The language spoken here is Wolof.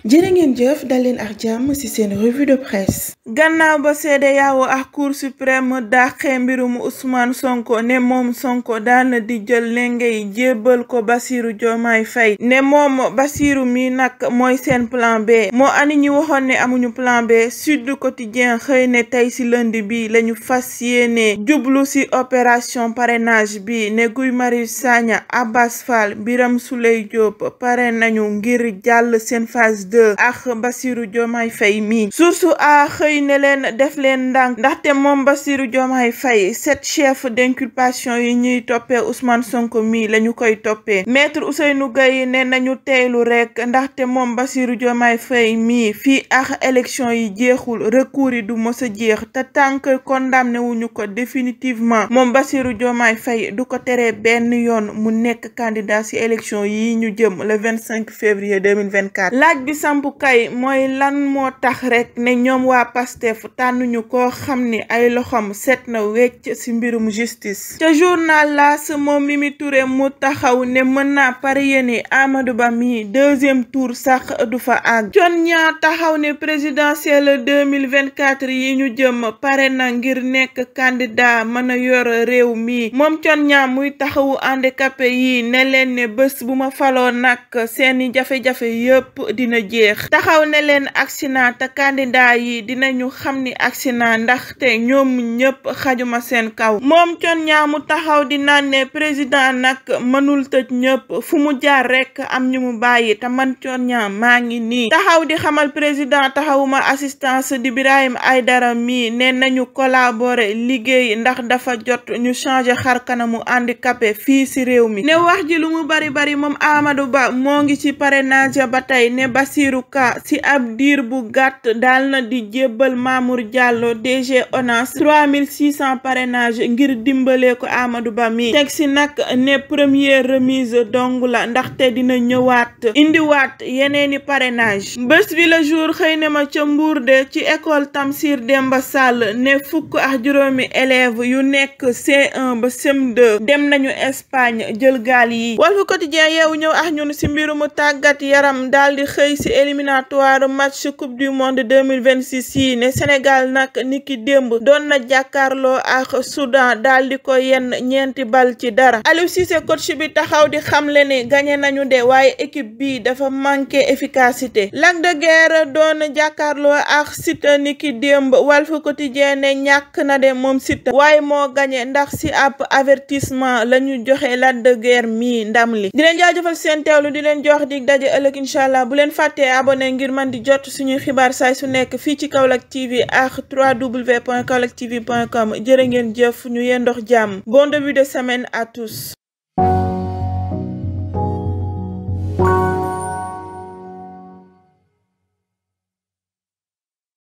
jërë ngeen jëf dal leen ak jàmm ci seen revue de presse gannaaw ba CEDEAO ak cour suprême dàqee mbirum Ousmane Sonko ne moom Sonko daana di jël lenge yi jébbal ko Bassirou Diomaye Faye ne moom Bassirou mi nag mooy seen plan B moo ani ñi waxoon ne amuñu plan B Sud Quotidien xëy ne tey ci lundi bi lañu fas yéene jublu ci opération parrainage bi ne Guy Marius Sagna Abbas Fall Birame Souleye Diop pare nañu ngir jàll seen phase 2 ak Bassirou Diomaye Faye mi source a xëy ne leen def leen ndànk ndaxte moom Bassirou Diomaye Faye sept chefs d'inculpation yi ñuy toppee Ousmane Sonko mi lañu koy toppee maître Ousseynou Gueye ne nañu teylu rek ndaxte moom Bassirou Diomaye Faye mi fii ak élection yi jeexul recours yi du mës a jeex te tant que condamné wuñu ko définitivement moom Bassirou Diomaye Faye du ko teree benn yoon mu nekk candidat ci élection yi ñu jëm le 25 février 2024 laaj bi samp kay mooy lan moo tax rek ne ñoom waa Pastef tànnuñu koo xam ni ay loxom set na wecc ci mbirum justice ca journal L'As moom Mimi Touré mu taxaw ne mën naa parier ni Amadou Ba mi deuxième tour sax du fa àgg jon ñaa taxaw ne présidentielle 2024 yi ñu jëm pare na ngir nekk candidat mën a yor réew mi moom con ñaa muy taxawu handicapé yi ne leen ne bés bu ma faloo nag seeni jafe-jafe yëpp dina jeex taxaw ne leen accident te candidat yi dinañu xam ni accident ndaxte ñoom ñëpp xajuma seen kaw moom con ñaa mu taxaw di naan ne président nag mënul tëj ñëpp fu mu jaar rek am ñu mu bàyyi te man con ñaa maa ngi nii taxaw di xamal président taxawuma assistance di Birahim Aïdara mi ne nañu collaborer liggéey ndax dafa jot ñu changer xar kanamu handicapé fii ci réew mi ne wax ji lu mu bari bari moom Amadou Ba moo ngi ci parrainage ba tey ne Bassirou Ka ci ab diir bu gàtt daal na di jébbal Mamour Diallo DG ONAS 3600 parrainage ngir dimbalee ko Amadou Ba mi teg ci nag ne première remise dong la ndaxte dina ñëwaat indiwaat yeneeni parrainage bés bi le jour xëy na ma ca Mbour de ci école Tamsir Demba Sall ne fukk ak juróomi élèves yu nekk C1 ba CM2 dem nañu Espagne jël gaal yi Walf Quotidien yeewu ñëw ak ñun ci mbirumu tàggat yaram daal di xëy ci éliminatoire match coupe du monde 2026 yi ne Sénégal nag niki démb doon na jàkkaarloo ak Soudan daal di ko yenn ñeenti bal ci dara Aliou Cissé coach bi taxaw di xamle ne gagné nañu de waaye équipe bi dafa manqué efficacité Lac de Guiers doon jàkkaarloo ak Siteu niki démb Walf Quotidien ne ñàkk na de moom Siteu waaye moo gagné ndax ci ab avertissement la ñu joxe Lac de Guiers mi ndam li di leen jaajëfal seen teewlu di leen jox dig daje ëllëg incha allah bu leen fàttee abonné ngir man di jot suñuy xibaar saay su nekk fii ci Kaolack TV ak www.kaolacktv.com jërë ngeen jëf ñu yendox jàmm bon début de semaine à tous